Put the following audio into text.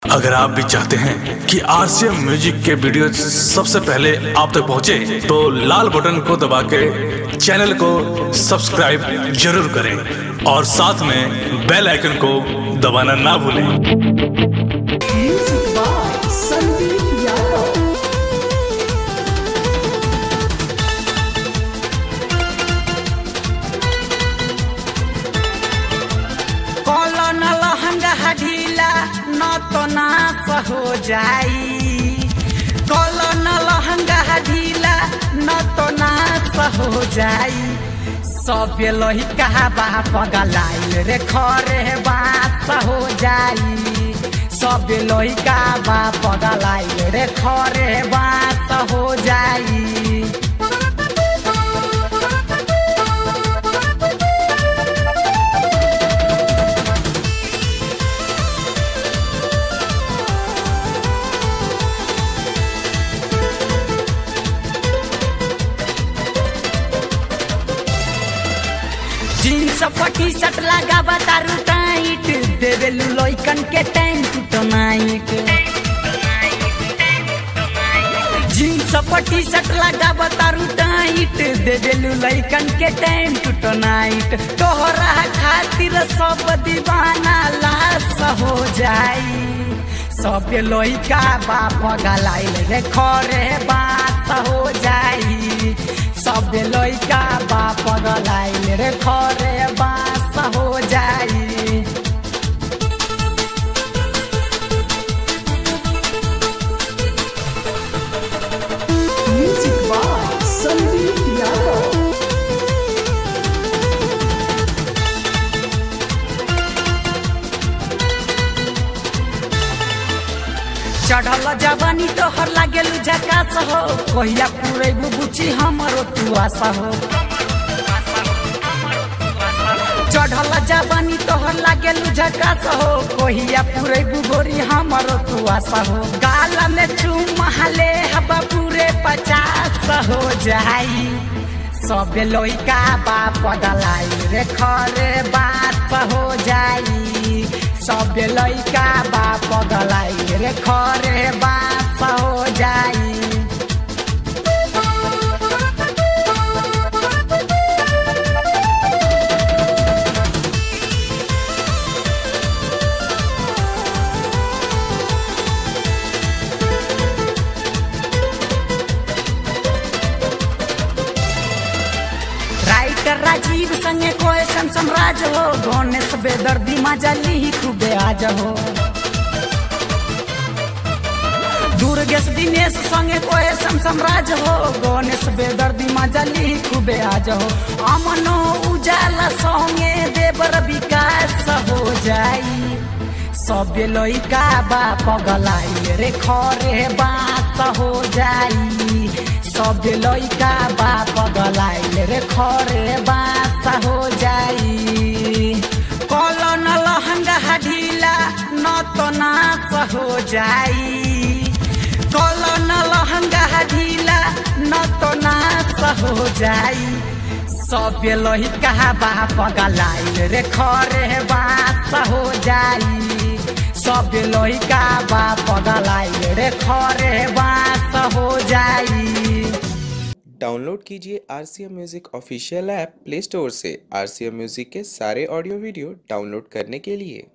अगर आप भी चाहते हैं कि आरसीएम म्यूजिक के वीडियो सबसे पहले आप तक पहुंचे, तो लाल बटन को दबा के चैनल को सब्सक्राइब जरूर करें और साथ में बेल आइकन को दबाना ना भूलें Music by Sandeep Yadav. कॉलन लहंगा ढीला न तो नाच हो जाई कॉलन लहंगा ढीला न तो नाच हो जाई सब लहिका बा पगलाइल रे खरे बात हो जाई सब लहिका बा पगलाइल रे खरे बात हो जाई जीन्स पटी शर्ट लगा बतारू टाइट देवेलू लइकन के टाइम टू नाइट जीन्स पटी शर्ट लगा बतारू टाइट देवेलू लइकन के टाइम टू नाइट तोहरा खातिर सब दीवाना लाश हो जाई सब लइका बाप गलाइल रे खरे बात हो जाई सब लइका बाप गलाइल रे खरे बात हो जाई Music by Sandeep Yadav. चढ़ल जवानी तोहर लागेल झकास हो कहिया पूरे बुबुची हमरो तू आशा हो चढ़ल जवानी तोहर लागेल झकास हो कहिया पूरे बुगोरी हमरो तू आशा हो गाल में चुमहले हवा पूरे पचास हो जाई सब लइका बाप दलाई रे खरे बात हो जाई सब लइका बाप दलाई रे खरे बात हो जाई राइटर राजीव संगे कोई सम्राज हो गणेश बेदर्दी मजली ही खूबे आज हो दुर्गेश दिनेश संगे कोई सम्राज हो गणेश बेदर्दी मजली ही खूबे आज हो अमनो उजाला संगे देवर विकास हो जाई सब लइका बाप गलाई रे खरे बात हो जाई सब लइका बाप गलाई रे खरे बात हो जाई कलन लहंगा ढीला न तो नाच हो जाई कलन लहंगा ढीला न तो नाच हो जाई सब लहिका बाप गलाइल रे खरे बात हो जाई सब लहिका बाप गलाइल रे खरे बात हो जाई डाउनलोड कीजिए R C M music official app play store से आर सी एम म्यूज़िक के सारे ऑडियो वीडियो डाउनलोड करने के लिए